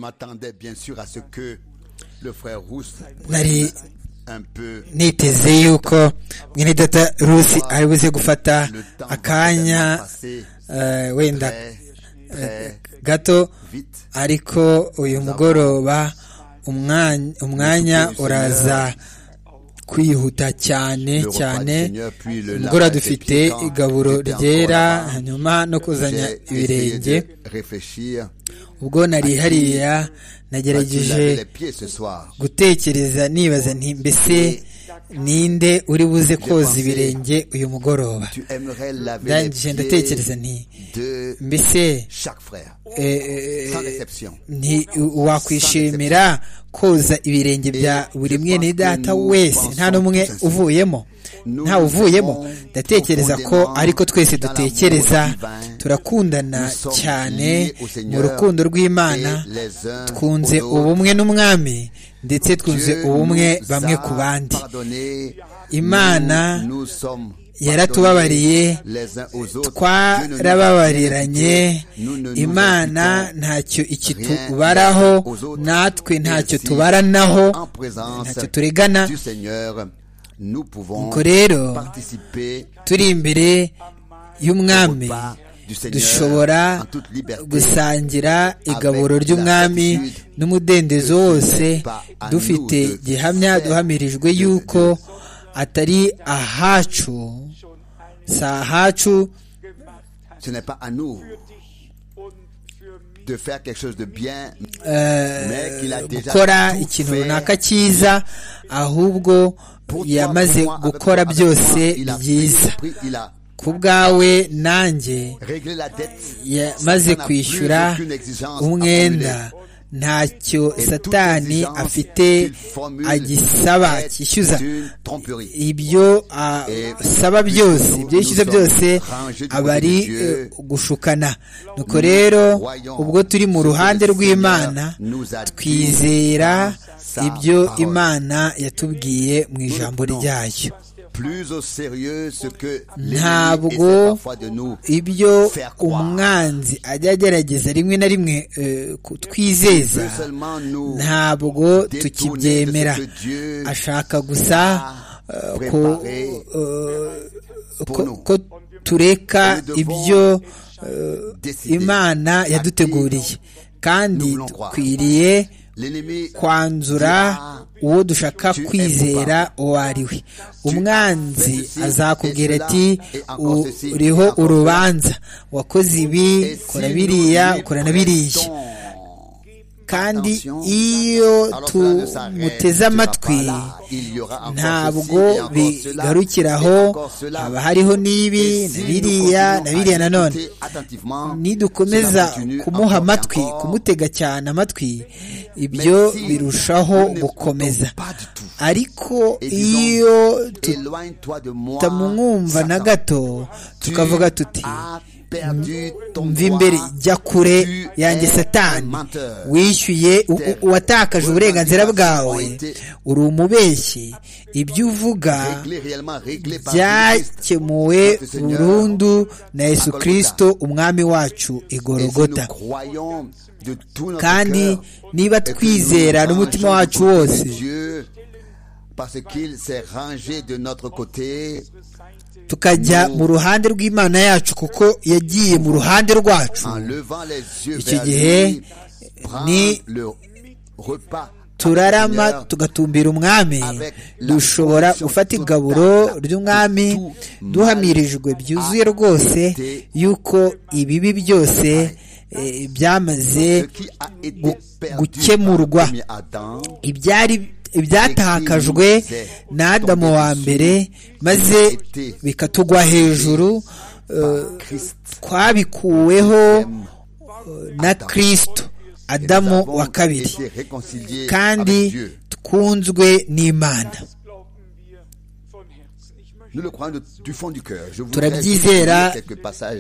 m'attendais bien sûr à ce que le frère Rousse nari un peu niteze yuko mwene data rusi ari buze gufata akanya passé eh, wenda très très gato vite ariko uyu mugoroba umwanya umwanya uraza kwihuta cyane le repas cyane du Seigneur puis le umugoroba lavage des dufite pieds quand igaburo j'étais encore ryera là-bas, hanyuma no kuzanya j'ai essayé ibirenge de réfléchir ubwo nari hariya parce qu'il nagerageje avait les pieds ce soir gutekereza nibaza nti mbese ninde uri buze koza ibirenge uyu mugoroba tu aimerais laver ndangije les pieds ndatekereza nti de mbese chaque frère eh, eh, sans exception nti wakwishimira koza ibirenge bya buri mwene data wese nta n'umwe uvuyemo nta uvuyemo ndatekereza ko ariko twese dutekereza turakundana cyane mu rukundo rw'imana twunze ubumwe n'umwami ndetse twunze ubumwe bamwe ku bandi Imana yaratubabariye twarababariranye imana ntacyo ikitubaraho natwe ntacyo tubaranaho ntacyo turegana ubwo ubwo rero turi imbere y'umwami dushobora dushobora gusa gusangira igaburo ry'umwami n'umudendezo wose dufite gihamya duhamirijwe yuko atari ahacu si ahacu ce n'est pas à nous de faire quelque chose de bien eh, gukora ikintu runaka cyiza ahubwo yamaze gukora byose byiza ku bwawe nanjye yamaze kwishyura umwenda ntacyo satani afite agisaba cyishyuza ibyo asaba byose ibyo yishyuza byose aba ari eh, gushukana nuko rero ubwo turi mu ruhande rw'imana twizera ibyo imana yatubwiye mu ijambo ryayo plus au sérieux ce que l'ennemi Ntabwo essaie parfois de nous ibyo faire croire. umwanzi ajya agerageza rimwe na rimwe eh, kutwizeza Peut seulement nous ntabwo détourner de tukibyemera ce que Dieu ashaka gusa eh, ko préparé eh, pour ko- nous. ko tureka ibyo décidé. imana yaduteguriye kandi voulons croire. dukwiriye L'ennemi kwanzura dira, uwo dushaka Tu es kwizera uwo ari we fais umwanzi ceci, azakubwira et ati cela, et encore "U- ceci, et uriho encore urubanza wakoze ibi Et ukora si biriya nous ukora na lui biriya prêtons kandi attention, iyo alors cela ne s'arrête tumuteze pas amatwi là. Il y aura encore ceci, et ntabwo encore cela, et bigarukiraho encore cela. haba hariho Et n'ibi na si nous biriya na continuons à biriya nanone l'écouter attentivement, cela nidukomeza continue encore kumuha et amatwi encore. kumutega cyane amatwi ibyo si birushaho nous ne gukomeza l'écoutons pas du tout, ariko et disons, iyo Éloigne-toi de moi, tutamwumva na Satan. gato Tu tukavuga tuti as perdu ton mva droit. imbere jya kure Tu yanjye es satani un menteur. wishyuye u- u- uwatakaje uburenganzira bwawe uri umubeshyi ibyo uvuga Réglé réellement, réglé par Jésus-Christ. byakemuwe Notre Seigneur. burundu na yesu Golgotha. kirisito umwami wacu Et si nous igorogota croyons de tout notre kandi cœur niba et que nous twizera nous n'umutima rangeons wacu du côté de wose Dieu, parce qu'il s'est rangé de notre côté, tukajya mu ruhande rw'imana yacu kuko yagiye mu ruhande rwacu en levant les yeux Icyo vers gihe, lui, prendre ni- le repas turarama Seigneur, tugatumbira umwami avec la dushobora conviction gufata totale igaburo de ry'umwami tout duhamirijwe byuzuye rwose été yuko ibibi byose eh, ce byamaze qui a été gu- perdu par le gukemurwa premier Adam, ibyari ibyatakajwe na adamu wa mbere maze bikatugwa hejuru eh, Christ. twabikuweho eh, na kristo adamu wa kabiri kandi kandi tkunzwe n'imana turabyizera Turabyizera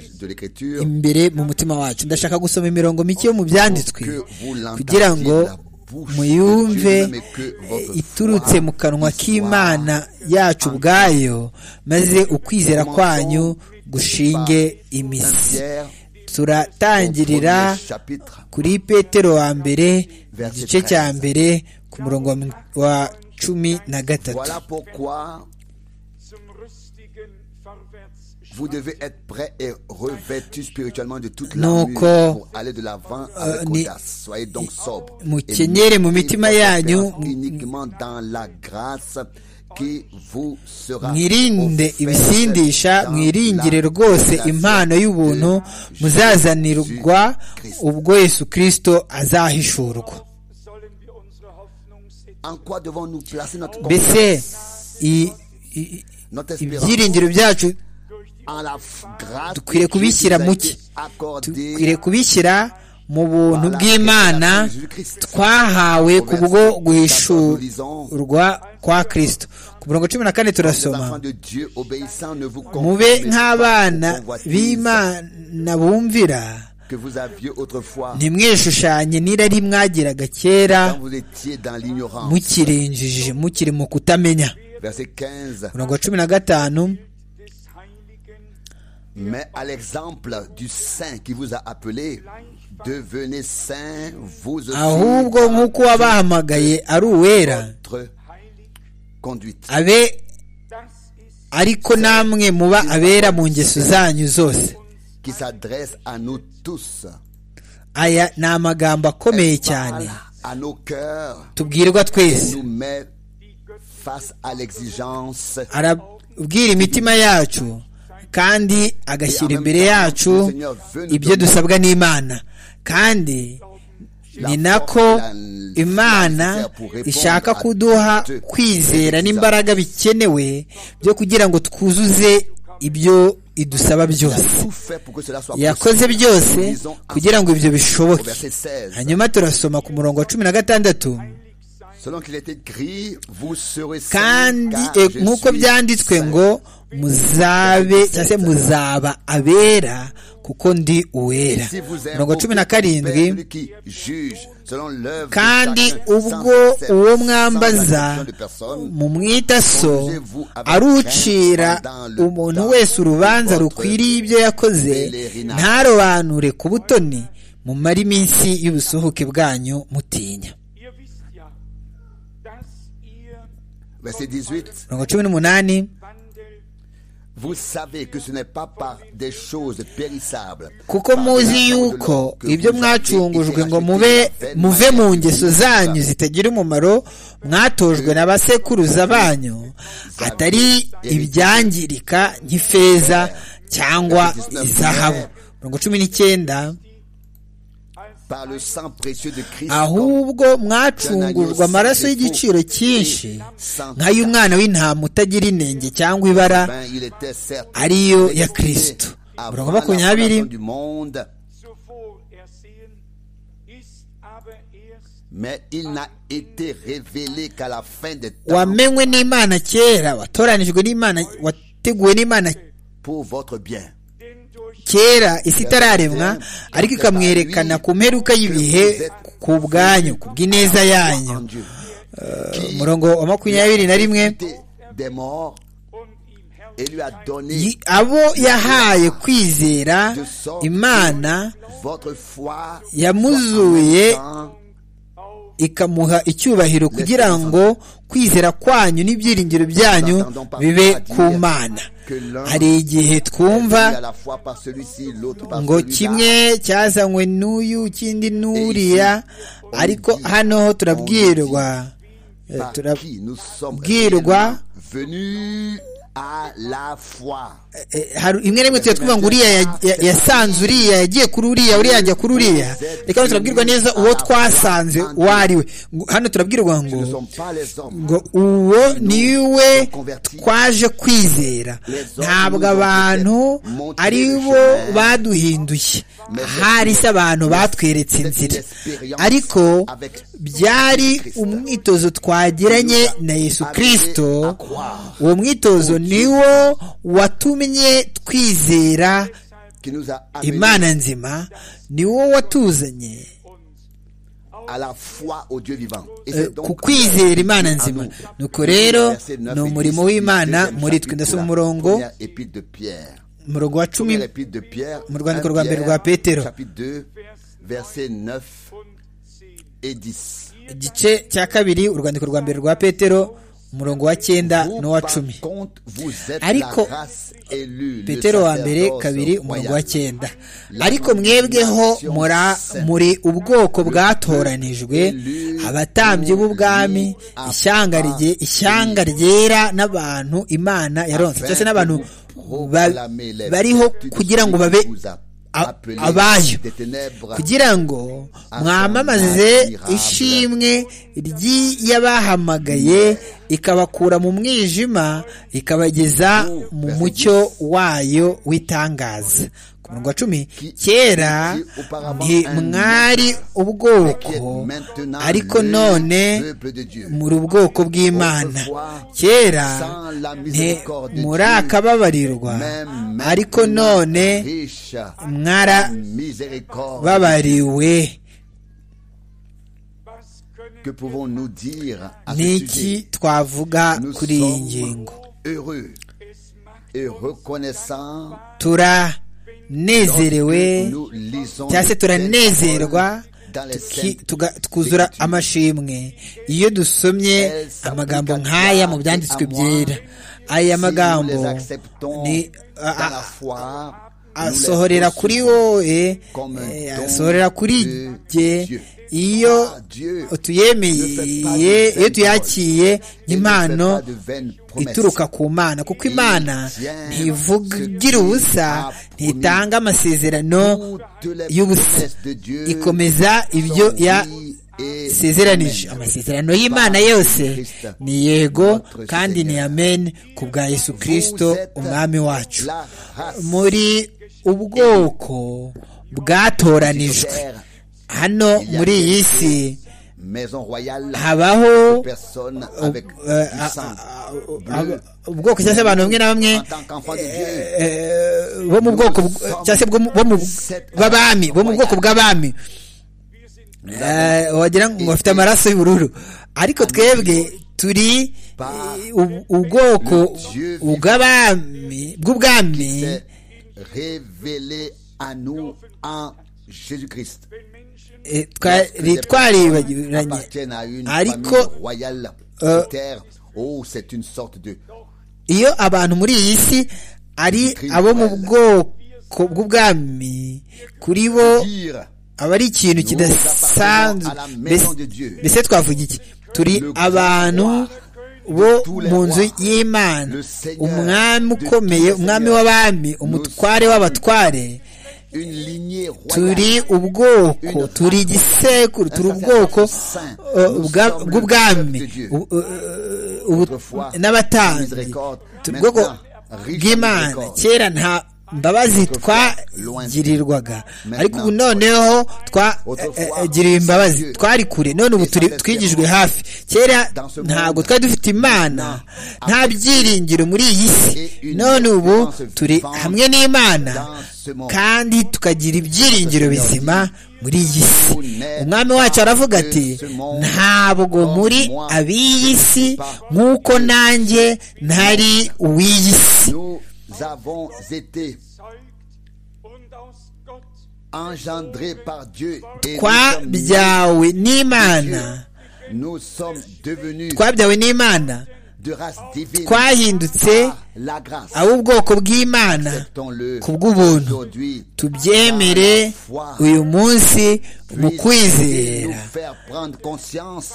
imbere mu mutima wacu ndashaka gusoma imirongo mike yo mu byanditswe kugira ngo muyumve eh, iturutse mu kanwa k'imana yacu ubwayo maze ukwizera kwanyu gushinge imizi turatangirira kuri petero wa mbere igice cya mbere ku murongo wa cumi na gatatu Voilà pourquoi vous devez être prêt et revêtu spirituellement de toute Nuko, l'armure pour aller de l'avant avec ni- audace. Soyez donc sobre. mukenyere mu mitima yanyu uniquement dans la grâce qui vous sera mwirinde offerte ibisindisha dans mwiringire la rwose révélation impano y'ubuntu de muzazanirwa Jésus-Christ. ubwo yesu kirisito azahishurwa En quoi devons-nous placer notre mbese confiance, i- i- notre espérance ibyiringiro byacu en la f- grâce dukwiriye qui kubishyira nous a mu été ki accordée dukwiriye kubishyira mu buntu bw'imana twahawe ku bwo guhishurwa kwa kirisito ku murongo cumi na kane Les turasoma enfants de Dieu obéissants ne vous mube conformez pas nk'abana aux convoitises b'imana bumvira que vous aviez autrefois ntimwishushanye n'irari mwagiraga kera quand vous étiez dans l'ignorance. mukirinjije mukiri mu kutamenya Verset 15. umurongo wa cumi na gatanu Mais à l'exemple du saint qui vous a appelé, devenez saint vous aussi ahubwo nk'uko wabahamagaye ari uwera votre conduite. abe ariko namwe muba abera mu ngeso zanyu zose Qui s'adresse à nous tous. aya ni amagambo akomeye cyane Parle à nos cœurs tubwirwa et twese nous met face à l'exigence arabwira imitima yacu kandi agashyira imbere yacu ibyo dusabwa n'imana kandi ni nako imana ishaka kuduha kwizera n'imbaraga bikenewe byo kugira ngo twuzuze ibyo idusaba byose tout fait pour que cela soit yakoze possible. byose Lisons kugira ngo ibyo au bishoboke verset 16. hanyuma turasoma ku murongo wa cumi na gatandatu Selon qu'il est écrit, vous serez saints, kandi car e, je nk'uko suis byanditswe saint. ngo muzabe cyangwa se muzaba abera kuko ndi uwera Si vous aimez mirongo cumi na beaucoup, Père, karindwi celui qui juge selon l'œuvre de kandi chacun, sans ubwo exception, uwo sans mwambaza exception de personne, mumwita so arucira umuntu wese urubanza rukwiriye ibyo yakoze ntarobanure ku butoni mumare iminsi y'ubusuhuke bwanyu mutinya Ihr wisst ja, dass ihr Verset 18. mirongo cumi n'umunani Wandel Vous savez que ce n'est pas par des choses périssables. kuko par muzi l'argent de l'homme yuko que ibyo vous avez mwacungujwe été ngo rachetés mube de la vaine muve manière mu que ngeso vous zanyu avez. zitagira umumaro mwatojwe na basekuruza banyu atari ibyangirika nk'ifeza cyangwa izahabu mirongo cumi n'icyenda Par le sang précieux de Christ. ahubwo mwacungurwa amaraso y'igiciro cyinshi nk'ay'umwana w'intama utagira inenge cyangwa ibara Ben, il était certes ariyo ya destiné kristo avant mirongo la makumyabiri fondation du monde, so vohlersehen, ist aber erst mais il n'a été révélé qu'à la fin des temps wamenywe n'imana kera watoranijwe n'imana wateguwe n'imana pour votre bien. denn durch kera isi itararemwa ariko ikamwerekana ku mperuka y'ibihe ku bwanyu ku bw'ineza En yanyu Dieu. umurongo wa makumyabiri na rimwe Ressuscité Des morts und ihm Herr et lui a donné yi- abo yahaye kwizera imana votre foi yamuzuye en ikamuha icyubahiro kugira ngo kwizera kwanyu n'ibyiringiro byanyu bibe ku mana hari igihe twumva à la fois par celui-ci, l'autre par ngo celui-là. kimwe cyazanywe n'uyu ikindi n'uriya ariko hano turabwirwa eh, Par turabwirwa qui nous sommes bwirwa- réellement venus à la foi. Eh, hari imwe n'imwe tujya twumva ngo uriya ya- ya- yasanze uriya yagiye kuri uriya uriya ajya kuri uriya reka hano turabwirwa neza uwo twasanze uwo ari we Ngo- hano turabwirwa Ce ne ngo sont pas les hommes. ngo uwo niwe twaje kwizera ntabwo abantu ari bo baduhinduye ahari se abantu batweretse inzira ariko byari umwitozo twagiranye na yesu kirisito uwo mwitozo niwo watumye twizera Qui nous a amenés imana nzima niwo watuzanye à la foi au Dieu vivant. Et Eh, c'est donc ku kwizera imana nzima nuko rero ni umurimo w'imana muri twe ndasoma umurongo epître de Pierre. mu rugo wa cumi mu rwandiko rwa mbere rwa petero igice cya kabiri urwandiko rwa mbere rwa petero umurongo wa cyenda n'uwa cumi ariko petero wa mbere kabiri umurongo wa cyenda ariko mwebweho muri ubwoko bwatoranijwe abatambyi b'ubwami ishyanga ryera n'abantu imana yaronse cyose n'abantu bariho kugira ngo babe abayo kugira ngo mwamamaze ishimwe ry'yabahamagaye ikabakura mu mwijima ikabageza mu mucyo wayo w'itangaza ku murongo wa cumi kera mwari ubwoko ariko none muri ubwoko bw'imana kera muri akababarirwa ariko none mwarababariwe ni iki twavuga kuri iyi ngingo turanezerewe cyangwa se turanezerwa twuzura amashimwe iyo dusomye amagambo nk'aya mu byanditswe byera aya magambo ni asohorera kuri wowe asohorera kuri jye iyo tuyemeye iyo tuyakiriye impano ituruka ku mana kuko imana ntivugira ubusa ntitanga amasezerano y'ubusa ikomeza ibyo ya sezeranije amasezerano y'imana yose ni yego kandi ni amen ku bwa yesu kirisito umwami wacu muri ubwoko bwatoranijwe hano muri iyi si habaho ubwoko cyangwa se abantu bamwe na bamwe bo mu bwoko cyangwa se bw'abami bo mu bwoko bw'abami wagira ngo bafite amaraso y'ubururu ariko twebwe turi ubwoko bw'ubwami twari twaribagiranye ariko iyo abantu muri iyi si ari abo mu bwoko bw'ubwami kuri bo aba ari ikintu kidasanzwe mbese twavuga iki turi abantu bo mu nzu y'imana umwami ukomeye umwami w'abami umutware w'abatware turi ubwoko turi igisekuru turi ubwoko bw'ubwami n'abatanzi turi ubwoko bw'imana kera nta imbabazi twagirirwaga ariko ubu noneho twagiriwe imbabazi twari kure none ubu twigijwe hafi kera ntabwo twari dufite imana nta byiringiro muri iyi si none ubu turi hamwe n'imana kandi tukagira ibyiringiro bizima muri iyi si umwami wacu aravuga ati ntabwo muri ab'iyi si nk'uko nanjye ntari uw'iyi si avons été engendrés par Dieu twabyawe n'imana nous sommes devenus twabyawe n'imana de race divine twahindutse la grâce ab'ubwoko bw'imana acceptons-le ku bw'ubuntu aujourd'hui tubyemere uyu munsi puisse nous mu kwizera faire prendre conscience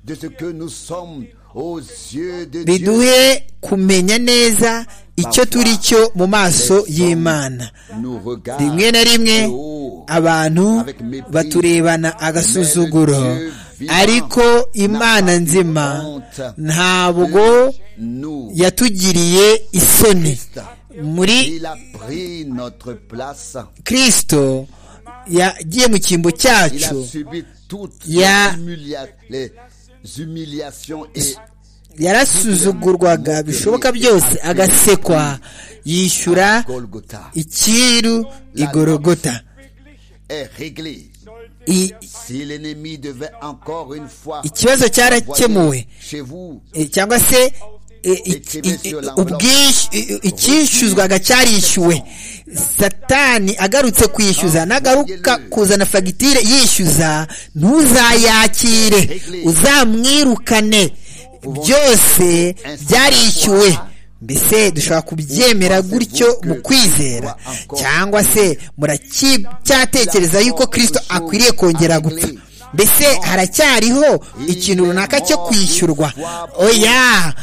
de ce que nous sommes aux yeux de Dieu biduhe kumenya neza icyo turi cyo mu maso y'imana nous regarde rimwe na rimwe de haut. abantu baturebana agasuzuguro ariko imana nzima ntabwo nous yatugiriye isoni muri il a pris notre place kirisito yagiye mu cyimbo il cyacu a subi toutes Ya- les, humilia- les humiliations et yarasuzugurwaga bishoboka byose agasekwa yishyura Golgotha icyiru igorogota est réglé. I- Si l'ennemi devait encore une fois ikibazo voyer cyarakemuwe chez vous E, cyangwa se i- i- i- ubwish- i- i- icyishyuzwaga cyarishyuwe satani agarutse kwishyuza nagaruka kuzana fagitire yishyuza ntuzayakire uzamwirukane byose byarishyuwe mbese dushobora kubyemera gutyo mu kwizera cyangwa se muracyatekereza yuko kirisito akwiriye kongera gupfa mbese haracyariho ikintu runaka cyo kwishyurwa oya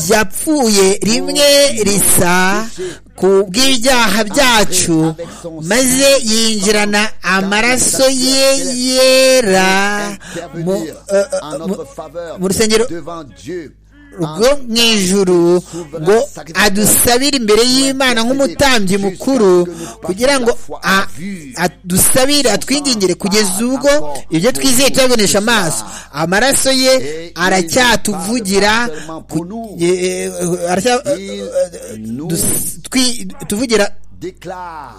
yapfuye rimwe risa ku bw'ibyaha byacu maze yinjirana amaraso ye yera mu- eh, eh, mu- mu rusengero rwo mu ijuru ngo adusabire imbere y'imana nk'umutambyi mukuru kugira ngo a- adusabire atwingingire kugeza ubwo ibyo twizeye tuyabonesha amaso amaraso ye aracyatuvugira ku- ye- eh, aracya- dus- twi- tuvugira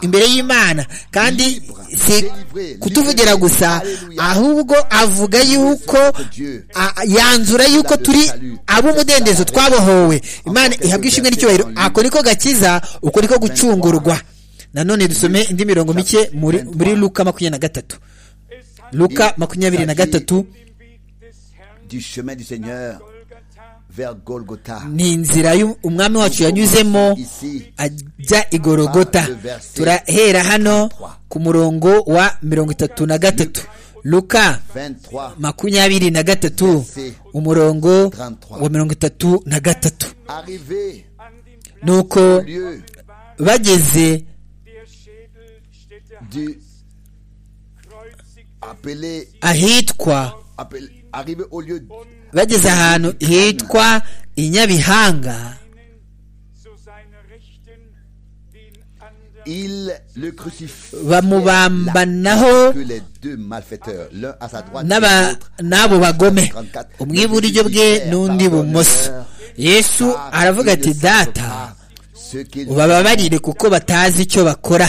imbere y'imana kandi si kutuvugira gusa ahubwo avuga yuko a- yanzura yuko turi ab'umudendezo twabohowe imana ihabwa ishimwe n'icyubahiro ako niko gakiza uko niko gucungurwa nanone dusome indi mirongo mike muri muri luka makumyabiri na gatatu Es hat luka makumyabiri na gatatu den Weg des Herrn du chemin du Seigneur Golgatha vers Golgotha. ni inzira y'u- umwami wacu yanyuzemo ajya i gorogota turahera hano ku murongo wa mirongo itatu na gatatu luka 23. makumyabiri na gatatu umurongo wa mirongo itatu na gatatu Arrivé an dem Platz nuko au lieu bageze der Schädelstätte du kreuzigte appelé, ahitwa appelé- arrivé au lieu bageze ahantu hitwa i nyabihanga zu seiner Rechten den anderen il le crucifie bamubambanaho que les deux malfaiteurs, l'un à sa droite et n'aba- l'autre n'abo bagome umwe iburyo bwe n'undi ibumoso yesu aravuga ati data ce qu'ils ubababarire kuko batazi icyo bakora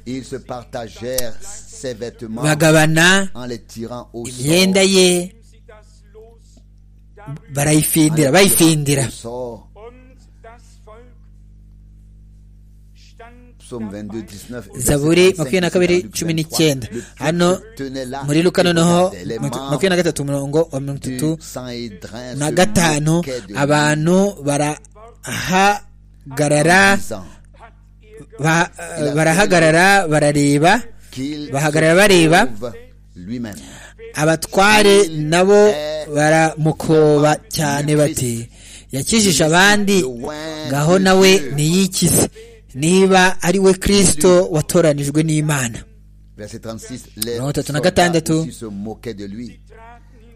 ils se partagèrent ses vêtements bagabana en les tirant au imyenda sort, ye sie das Los damit en barayifindira les tirant bayifindira au sort. und das Volk stand Psaume 22, dabei 19, zaburi verset makumyabiri na kabiri 25, cumi n'icyenda le hano peuple tenait là muri luka et noneho regardait les makumyabiri na gatatu umurongo wa mirongo membres itatu du Sanhédrin na se gatanu moquaient de lui, abantu barahagarara disant ba- barahagarara barareba qu'il bahagarara se bareba trouve lui-même abatware nabo baramukoba cyane bati yakijije abandi ngaho nawe niyikize niba ari we kirisito watoranijwe n'imana Verset 36, les Mirongo itatu na soldats gatandatu. aussi se moquaient de lui,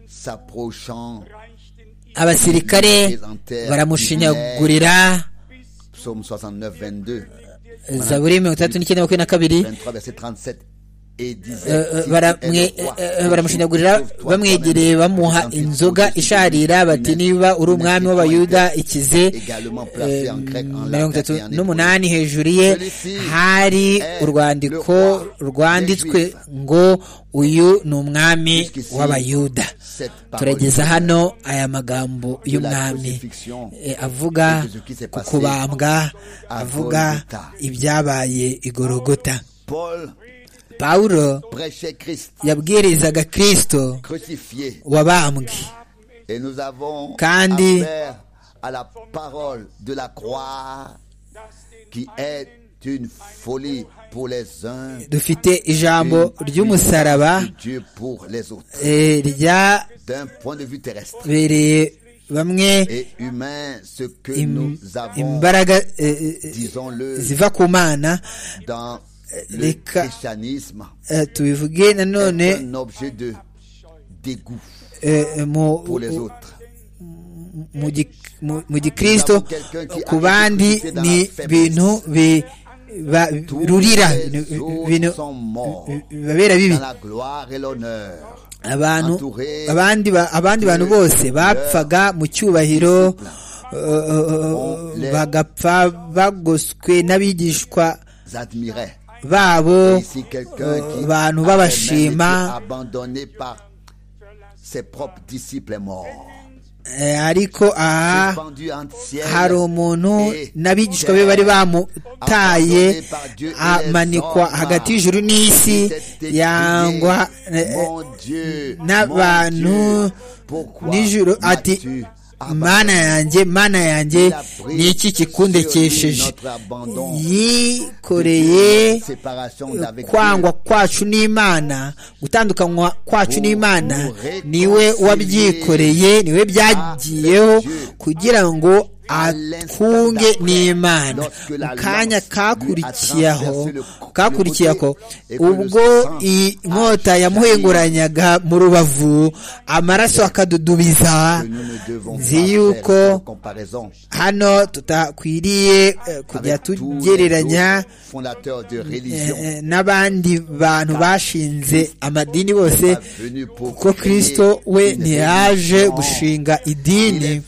s'approchant, reichten ihr abasirikare baramushinyagurira psaume 69, 22, zaburi mirongo itandatu n'icyenda makumyabiri na kabiri 23, verset 37, et Eh, disait, eh, Si bara- tu es le mwe- roi, eh, eh, cherche baramushinyagurira trouve toi bamwegereye toi-même. bamuha 36, inzoga isharira bati niba uri umwami w'abayuda ikize également placé en grec, en mirongo latin itatu et en hébreu. n'umunani hejuru ye hari urwandiko rwanditswe ngo uyu ni umwami w'abayuda turageza hano aya magambo y'umwami eh, avuga ku kubambwa avuga ibyabaye igorogota Paul pawulo prêchait Christ yabwirizaga kirisito crucifié wabambwe et nous avons Kandi- affaire à la parole de la croix qui est une folie pour les uns dufite ijambo ry'umusaraba de Dieu pour les autres eh, ryabereye d'un point de vue terrestre bamwe et humain ce que im- nous avons imbaraga eh, eh, disons-le ziva ku mana dans le Reka- christianisme eh, tubivuge est nanone un objet de dégoût eh, mu pour les autres mu gi- mu- mu gikristo ku bandi Dans la ni faiblesse. ibintu bi- ba- Tous rurira les autres ibintu sont morts bibabera bibi dans la gloire et l'honneur abantu Entouré abandi ba- abandi bantu bose bapfaga mu cyubahiro eh, eh, eh, bagapfa bagoswe n'abigishwa admiraient. babo Ici, eh, quelqu'un qui avait abantu même été babashima abandonné par ses propres disciples est mort. Eh, ariko aha hari umuntu n'abigishwa be bari bamutaye amanikwa hagati y'ijuru n'isi yangwa eh, n'abantu nijoro ati mana yanjye mana yanjye ni iki kikundekesheje yikoreye kwangwa kwacu n'imana gutandukanywa kwacu n'imana niwe wabyikoreye niwe byagiyeho kugira ngo akunge n'imana mu kanya kakurikiyeho kakurikiyeho ubwo inkota yamuhenguranyaga mu rubavu amaraso akadudubiza nzi yuko hano tutakwiriye kujya tugereranya n'abandi bantu bashinze amadini bose kuko kirisito we ntiyaje gushinga idini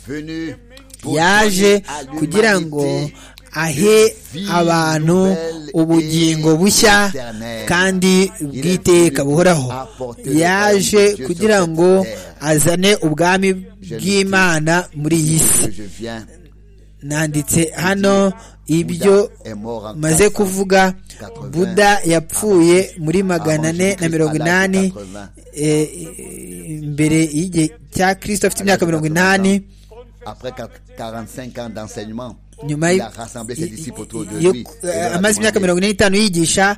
yaje kugira ngo ahe abantu ubugingo bushya kandi bw'iteka buhoraho yaje kugira ngo azane ubwami bw'imana muri iyi si nanditse hano ibyo maze kuvuga buda yapfuye muri magana ane na mirongo inani imbere y'igihe cya kirisito afite imyaka mirongo inani après 45 ans d'enseignement nyuma amaze imyaka mirongo ine n'itanu yigisha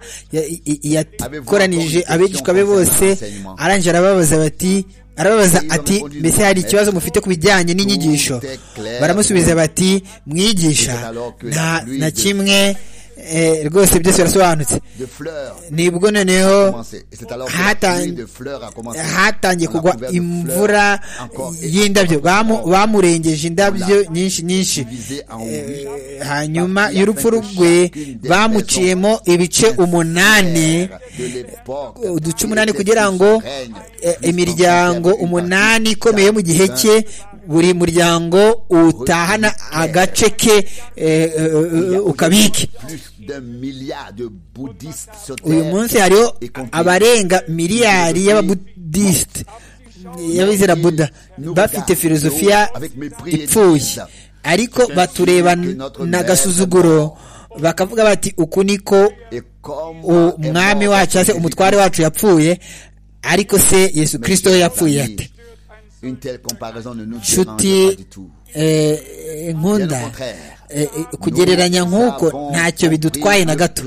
yakoranije abigishwa be bose arangije arababaza bati arababaza ati mbese hari ikibazo mufite ku bijyanye n'inyigisho baramusubiza bati mwigisha na kimwe rwose byose birasobanutse nibwo noneho hatangiye kugwa imvura y'indabyo bamurengeje indabyo nyinshi nyinshi hanyuma y'urupfu rwe bamuciyemo ibice umunani uduce umunani kugira ngo imiryango umunani ikomeye mu gihe cye buri muryango utahana agace ke ukabike uyu munsi hariho abarenga miliyari y'ababudisite y'abizera buda bafite filozofiya ipfuye ariko batureba n'agasuzuguro bakavuga bati uku niko umwami wacu cyangwa se umutware wacu yapfuye ariko se yesu kirisito we yapfuye ate nshuti nkunda kugereranya nk'uko ntacyo bidutwaye na gato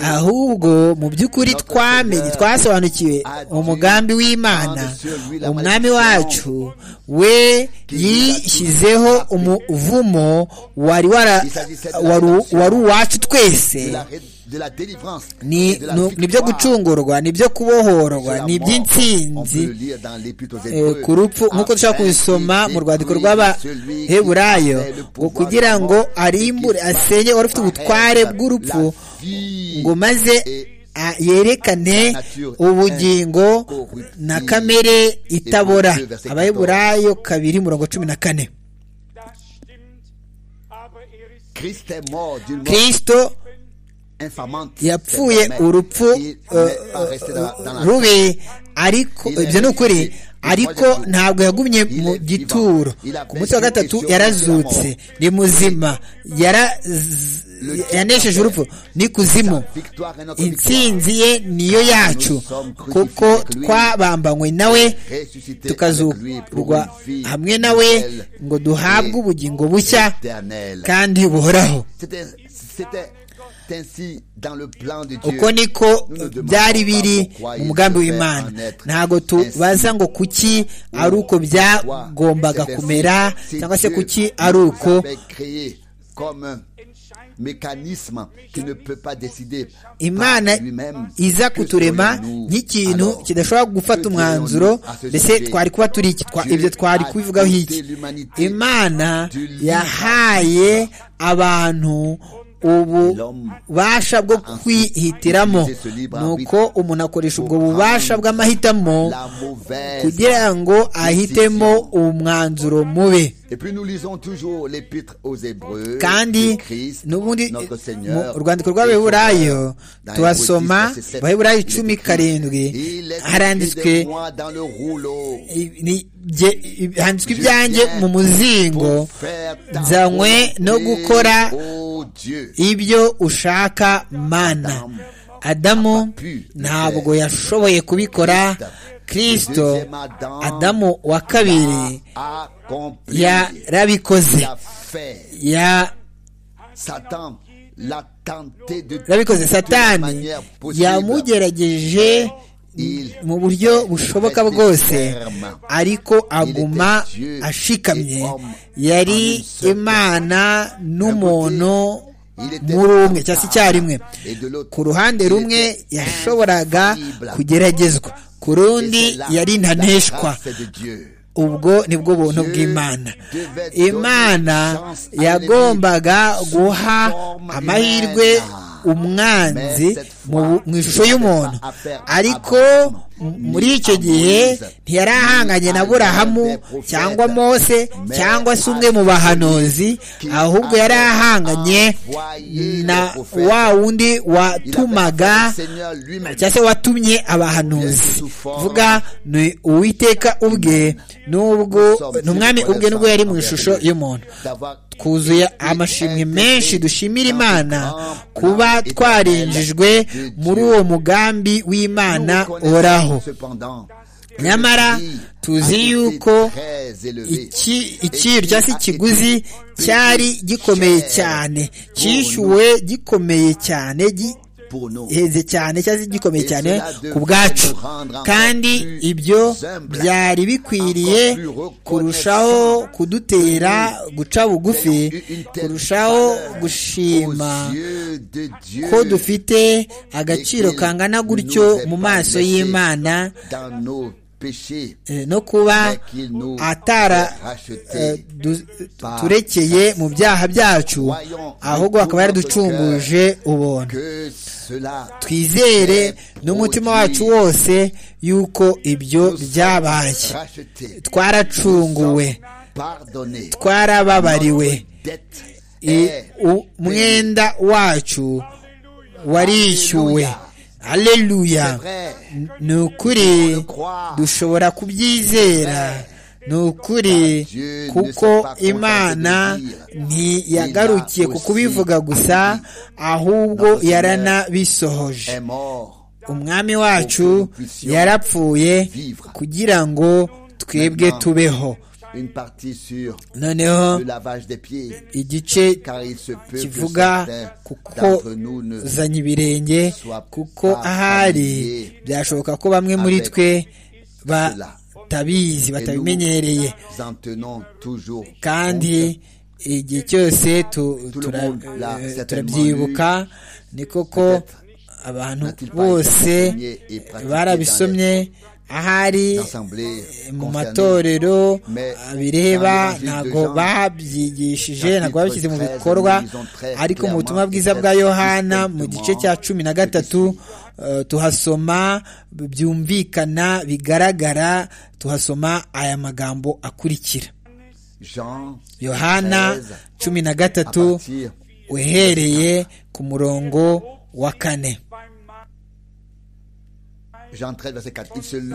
ahubwo mu by'ukuri twamenye twasobanukiwe umugambi w'imana umwami wacu we yishyizeho umuvumo wari wari uwacu twese ni byo gucungurwa ni byo kubohorwa ni iby'insinzi ku rupfu nk'uko dushobora kubisoma mu rwandiko rw'abaheburayo ngo kugira ngo arimbure asenye wari ufite ubutware bw'urupfu ngo maze yerekane ubugingo na kamere itabora abaheburayo kabiri mirongo cumi na kane kirisito yapfuye urupfu rubi ariko ibyo ni ukuri ariko ntabwo yagumye mu gituro ku munsi wa gatatu yarazutse ni muzima yanesheje urupfu ni kuzimu insinzi ye niyo yacu kuko twabambanywe nawe tukazurwa hamwe nawe ngo duhabwe ubugingo bushya kandi buhoraho uko niko byari biri mu mugambi w'imana ntabwo tubaza ngo kuki ari uko byagombaga kumera cyangwa se kuki ari uko imana iza kuturema nk'ikintu kidashobora gufata umwanzuro mbese twari kuba turi iki ibyo twari kubivugaho iki imana yahaye abantu ububasha bwo kwihitiramo ni uko umuntu akoresha ubwo bubasha bw'amahitamo kugira ngo ahitemo umwanzuro mubi kandi n'ubundi mu rwandiko rw'abaheburayo tubasoma abaheburayo icumi karindwi haranditswe handitswe ibyanjye mu muzingo nzanywe no gukora ibyo ushaka mana adamu ntabwo yashoboye kubikora kirisito adamu wa kabiri yarabikoze yarabikoze satani yamugerageje mu buryo bushoboka bwose ariko aguma ashikamye yari imana n'umuntu muri umwe cyangwa se icyarimwe ku ruhande rumwe yashoboraga kugeragezwa ku rundi yari ntaneshwa ubwo ni bwo buntu bw'imana imana yagombaga guha amahirwe umwanzi mu ishusho y'umuntu ariko muri icyo gihe ntiyarahanganye na burahamu cyangwa mose cyangwa se umwe mu bahanuzi ahubwo yari ahanganye na wa wundi watumaga cyangwa se watumye abahanuzi vuga ni uwiteka ubwe n'ubwo ni umwami ubwe n'ubwo yari mu ishusho y'umuntu twuzuye amashimwe menshi dushimira imana kuba twarinjijwe muri uwo mugambi w'imana oraho nyamara tuzi yuko ikiryo cyangwa se ikiguzi cyari gikomeye cyane cyishyuwe gikomeye cyane heze cyane cyangwa se gikomeye cyane ku bwacu kandi ibyo byari bikwiriye kurushaho kudutera guca bugufi kurushaho gushima ko dufite agaciro kangana gutyo mu maso y'imana no kuba atara turekeye mu byaha byacu ahubwo akaba yaraducunguje ubuntu twizere n'umutima wacu wose yuko ibyo byabaye twaracunguwe twarababariwe umwenda wacu warishyuwe Alleluya ni ukuri dushobora kubyizera ni ukuri kuko imana ntiyagarukiye ku kubivuga gusa ahubwo yaranabisohoje umwami wacu yarapfuye kugira ngo twebwe tubeho noneho igice kivuga kuko uzanye ibirenge kuko ahari byashoboka ko bamwe muri twe batabizi batabimenyereye kandi igihe cyose turabyibuka ni koko abantu bose barabisomye ahari mu matorero bireba ntabwo babyigishije ntabwo babishyize mu bikorwa ariko mu butumwa bwiza bwa yohana mu gice cya cumi na gatatu tuhasoma byumvikana bigaragara tuhasoma aya magambo akurikira yohana cumi na gatatu uhereye ku murongo wa kane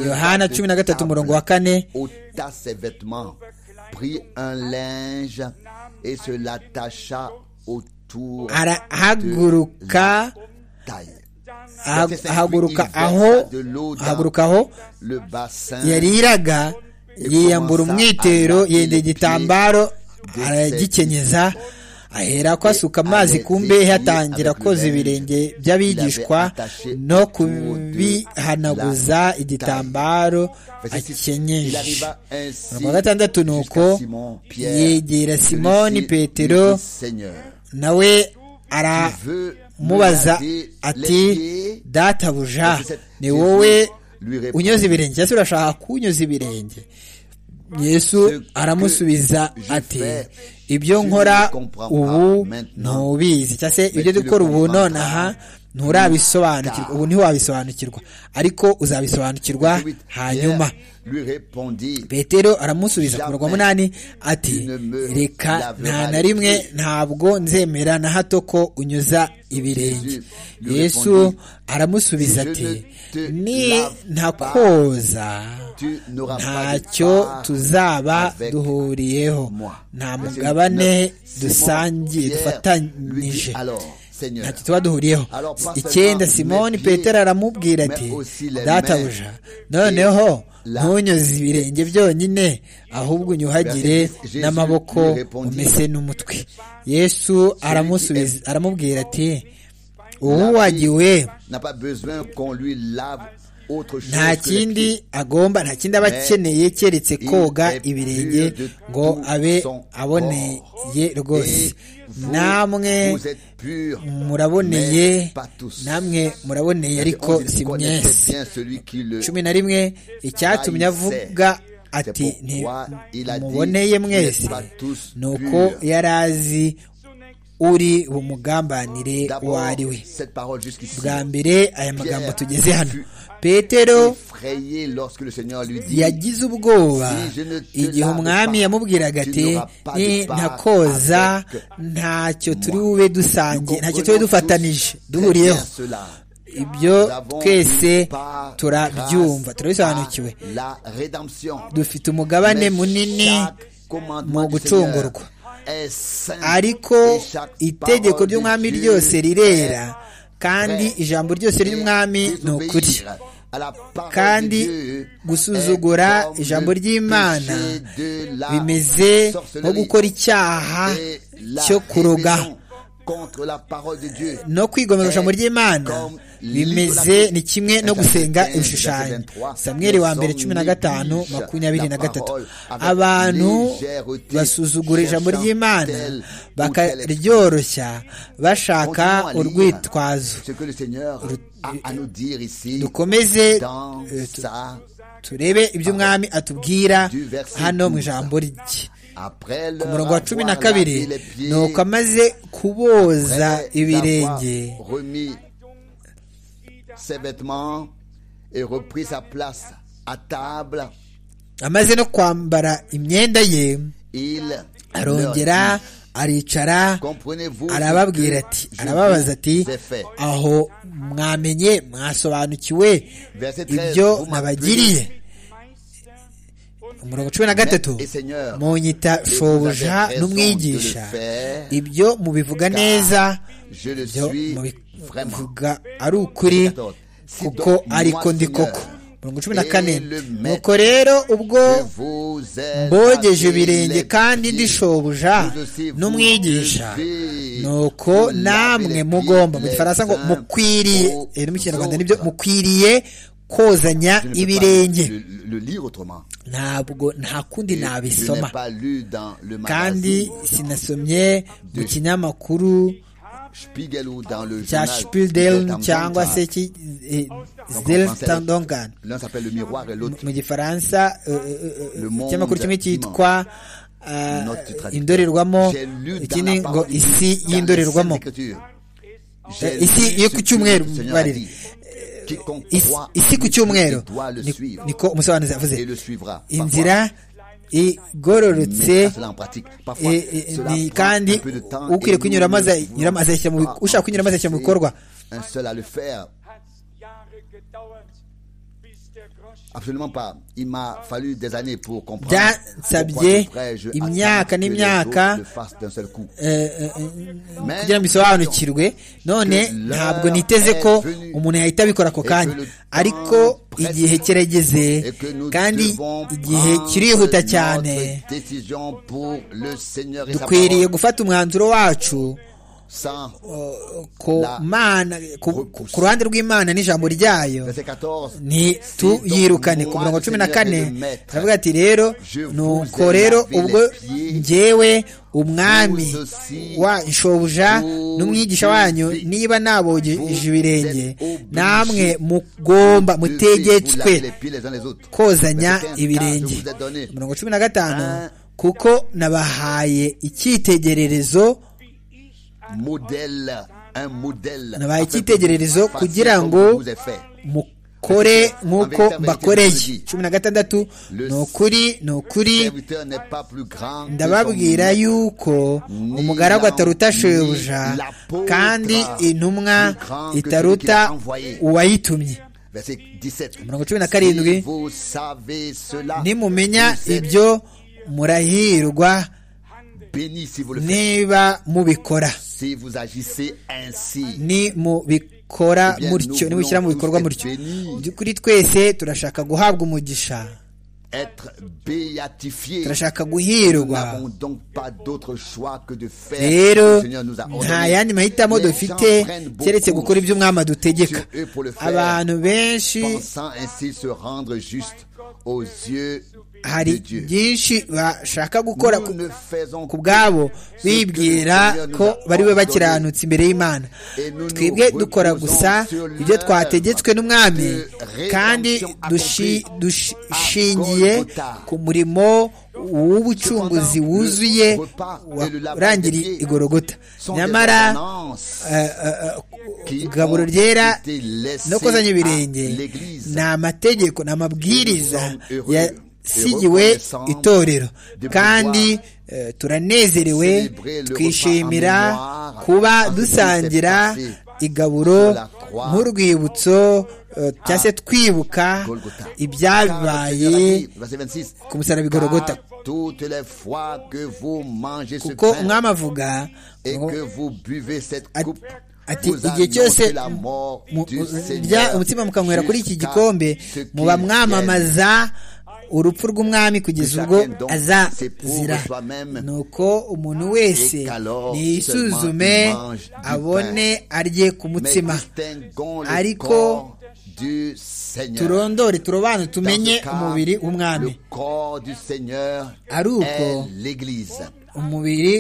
yohana cumi na gatatu umurongo wa kane arahaguruka ahaguruka aho ahaguruka aho yariraga yiyambura umwitero yenda igitambaro aragikenyeza ahera ko asuka amazi ku mbehe atangira koza ibirenge by'abigishwa no kubihanaguza igitambaro akenyeje wa gatandatu ni uko yegera simoni petero nawe aramubaza ati databuja ni wowe unyoza ibirenge cyangwa se urashaka kunyuza ibirenge yesu aramusubiza ati ibyo nkora ubu ntubizi cyangwa se ibyo uri gukora ubu nonaha nturabisobanukirwa ubu ntiwabisobanukirwa ariko uzabisobanukirwa hanyuma petero aramusubiza ku murongo munani ati reka nta na rimwe ntabwo nzemera na hato ko unyuza ibirenge yesu aramusubiza ati ni ntakoza ntacyo tuzaba duhuriyeho nta mugabane dusangiye dufatanyije ntacyo tuba duhuriyeho icyenda simoni petero aramubwira ati databuja noneho ntunyuze ibirenge byonyine ahubwo unyuhagire n'amaboko umese n'umutwe yesu aramubwira ati uwuwagiwe nta kindi agomba nta kindi aba akeneye keretse koga ibirenge ngo abe aboneye rwose namwe muraboneye namwe muraboneye ariko si mwese cumi na rimwe icyatumye avuga ati muboneye mwese ni uko yari azi uri bumugambanire uwo ari we bwa mbere aya magambo tugeze hano petero yagize ubwoba igihe umwami yamubwiraga ati ntakoza ntacyo turi bube dusangiye ntacyo turi dufatanije duhuriyeho ibyo twese turabyumva turabisobanukiwe dufite umugabane munini mu gucungurwa ariko itegeko ry'umwami ryose rirera kandi ijambo ryose ry'umwami ni ukuri kandi gusuzugura ijambo ry'imana bimeze nko gukora icyaha cyo kuroga no kwigomera ijambo ry'imana bimeze ni kimwe no gusenga ibishushanyo samweri wa mbere cumi na gatanu makumyabiri na gatatu abantu basuzugura ijambo ry'imana bakaryoroshya bashaka urwitwazo dukomeze turebe ibyo umwami atubwira hano mu ijambo rye ku murongo wa cumi na kabiri ni uko amaze kuboza ibirenge amaze no kwambara imyenda ye arongera aricara arababwira ati arababaza ati aho mwamenye mwasobanukiwe ibyo nabagiriye umurongo cumi na gatatu munyita shobuja n'umwigisha ibyo mubivuga neza ibyo mubivuga ari ukuri kuko ariko ndi koko umurongo cumi na kane nuko rero ubwo mbogeje ibirenge kandi ndi shobuja n'umwigisha nuko namwe mugomba mu gifaransa ngo mukwiriye no mu kinyarwanda nibyo mukwiriye kozanya ibirenge ntabwo nta kundi nabisoma kandi sinasomye mu kinyamakuru cya shpidel cyangwa se zdelstandongan mu gifaransa ikinyamakuru kimwe cyitwa indorerwamo ikindi ngo isi y'indorerwamo isi yo ku cyumweru barire isi ku cyumweru niko umusobanuzi yavuze inzira igororotse kandi ukwiriye kunyuramo ushaka kunyuramo azashyira mu bikorwa byansabye imyaka n'imyaka kugira ngo bisobanukirwe none ntabwo niteze ko umuntu yahita abikora ako kanya ariko igihe kirageze kandi igihe kirihuta cyane dukwiriye gufata umwanzuro wacu ku mana ku ku ruhande rw'imana n'ijambo ryayo ntituyirukane ku mirongo cumi na kane turavuga ati rero nuko rero ubwo ngewe umwami wa shobuja n'umwigisha wanyu niba nabogeje ibirenge namwe mugomba mutegetswe kozanya ibirenge mirongo cumi na gatanu kuko nabahaye icyitegererezo nabahaye icyitegererezo kugira ngo mukore nk'uko mbakoreye cumi na gatandatu ni ukuri ni ukuri ndababwira yuko umugaragu ataruta shebuja kandi intumwa itaruta uwayitumye mirongo cumi na karindwi nimumenya ibyo murahirwa niba mubikora ni mubikora mutyo niba ushyira mu bikorwa mutyo kuri twese turashaka guhabwa umugisha turashaka guhirwa rero nta yandi mahitamo dufite keretse gukora ibyo umwami adutegeka abantu benshi hari byinshi bashaka gukora ku bwabo bibwira ko bari we bakiranutse imbere y'imana twebwe dukora gusa ibyo twategetswe n'umwami kandi dushingiye ku murimo w'ubucunguzi wuzuye urangira igorogota nyamara igaburo ryera no kozanya ibirenge ni amategeko ni amabwiriza ya sigiwe itorero kandi turanezerewe twishimira kuba dusangira igaburo nk'urwibutso cyangwa se twibuka ibyabaye ku musaraba bigorogota kuko umwami avuga ati igihe cyose umutima mukanywera kuri iki gikombe muba mwamamaza urupfu rw'umwami kugeza ubwo azazira nuko umuntu wese yisuzume abone arye ku mutsima ariko turondore turobanure tumenye umubiri w'umwami ari uko umubiri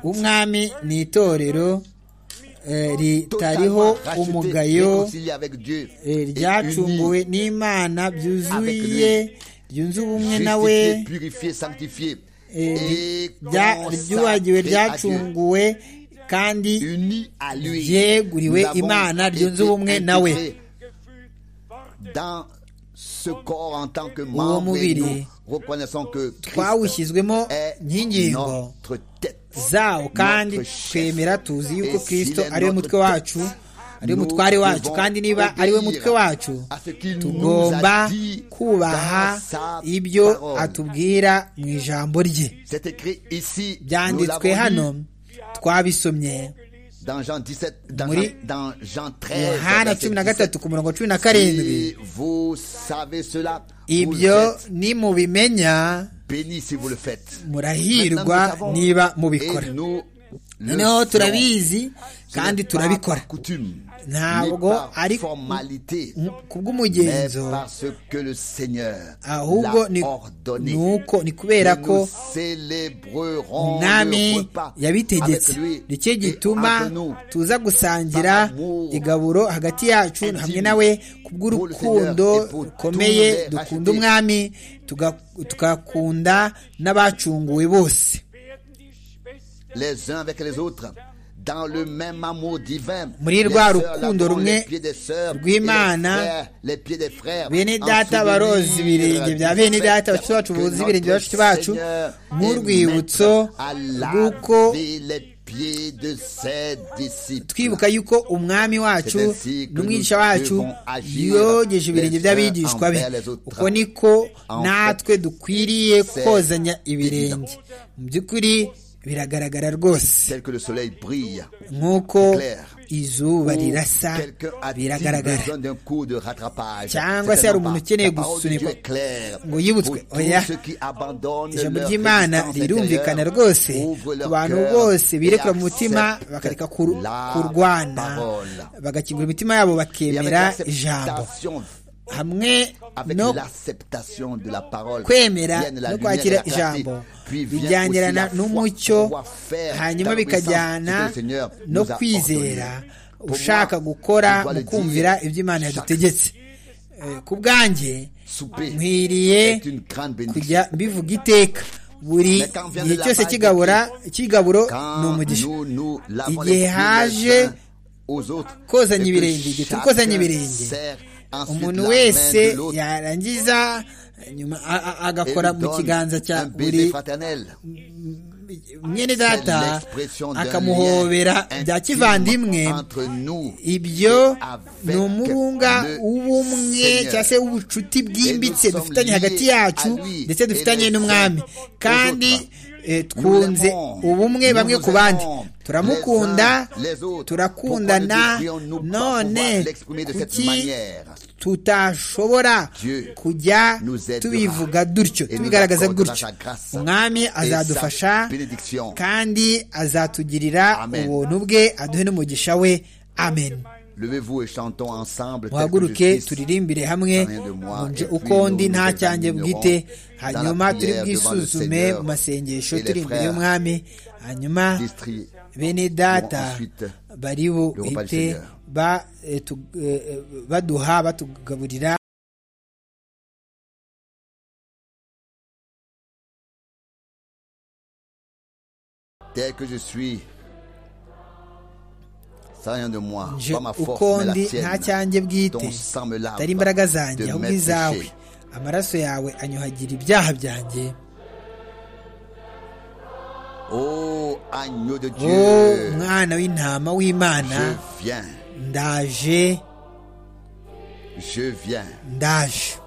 w'umwami ni itorero ritariho umugayo ryacunguwe n'imana byuzuye ryunze ubumwe nawe ryuhagiwe ryacunguwe kandi ryeguriwe imana ryunze ubumwe nawe uwo mubiri twawushyizwemo nk'ingingo zawo kandi twemera tuzi yuko kirisito ariwe mutwe wacu ariwe mutware wacu kandi niba ariwe mutwe wacu tugomba kubaha ibyo atubwira mu ijambo rye byanditswe hano twabisomye muri yohana cumi na gatatu ku murongo cumi na karindwi ibyo ni mu bimenya murahirwa niba mubikora noneho turabizi kandi turabikora ntabwo ari ku bw'umugenzo ahubwo ni uko ni kubera ko umwami yabitegetse nicyo gituma tuza gusangira igaburo hagati yacu hamwe nawe ku bw'urukundo rukomeye dukunda umwami tugakunda n'abacunguwe bose muri rwa rukundo rumwe rw'imana bene data baroza ibirenge bya bene data bashiki bacu boza ibirenge bya bashiki bacu nk'urwibutso rw'uko twibuka yuko umwami wacu n'umwigisha wacu yogeje ibirenge by'abigishwa be uko niko natwe dukwiriye kozanya ibirenge mu by'ukuri biragaragara rwose nk'uko izuba rirasa biragaragara cyangwa se hari umuntu ukeneye gusunikwa ngo yibutswe oya ijambo ry'imana rirumvikana rwose ku bantu bose birekura mu mutima bakareka kur- kurwana bagakingura imitima yabo bakemera ijambo hamwe no kwemera no kwakira ijambo bijyanirana n'umucyo hanyuma bikajyana no kwizera ushaka gukora mu kumvira ibyo imana yadutegetse Eh, ku bwanjye nkwiriye kujya mbivuga iteka buri gihe cyose kigabura kigaburo ni umugisha igihe haje kozanya ibirenge igihe turi kozanya ibirenge umuntu wese yarangiza nyuma a- a- agakora mu kiganza cya buri mwene data akamuhobera bya kivandimwe ibyo ni umurunga w'ubumwe cyangwa se w'ubucuti bwimbitse dufitanye hagati yacu ndetse dufitanye n'umwami kandi eh, twunze ubumwe bamwe ku bandi turamukunda turakundana none kuki tutashobora Dieu kujya nous aidera tubivuga dutyo et nous tubigaragaza accordera gutyo sa grâce umwami sa azadufasha bénédiction. kandi azatugirira Amen. ubuntu bwe aduhe n'umugisha we amen Levez-vous et chantons ensemble. tel que muhaguruke je suis. turirimbire hamwe rien de moi, nje et puis uko nous ndi nta nous cyanjye examinerons bwite dans la hanyuma turi prière devant le bwisuzume Seigneur mu masengesho et les turi imbere frères y'umwami hanyuma distri- bene data Bon, ensuite, bari repas du buhite Seigneur. ba- eh, tu- eh, eh, baduha batugaburira Tel que je suis, sans rien de moi, nje pas ma force, uko mais la ndi nta tienne. cyanjye bwite Ton sang me lave atari imbaraga de zanjye ahubwo mes izawe péchés. amaraso yawe anyuhagira ibyaha byanjye Ô agneau de Dieu, o mwana w'intama w'imana je viens, ndaje je viens, ndaje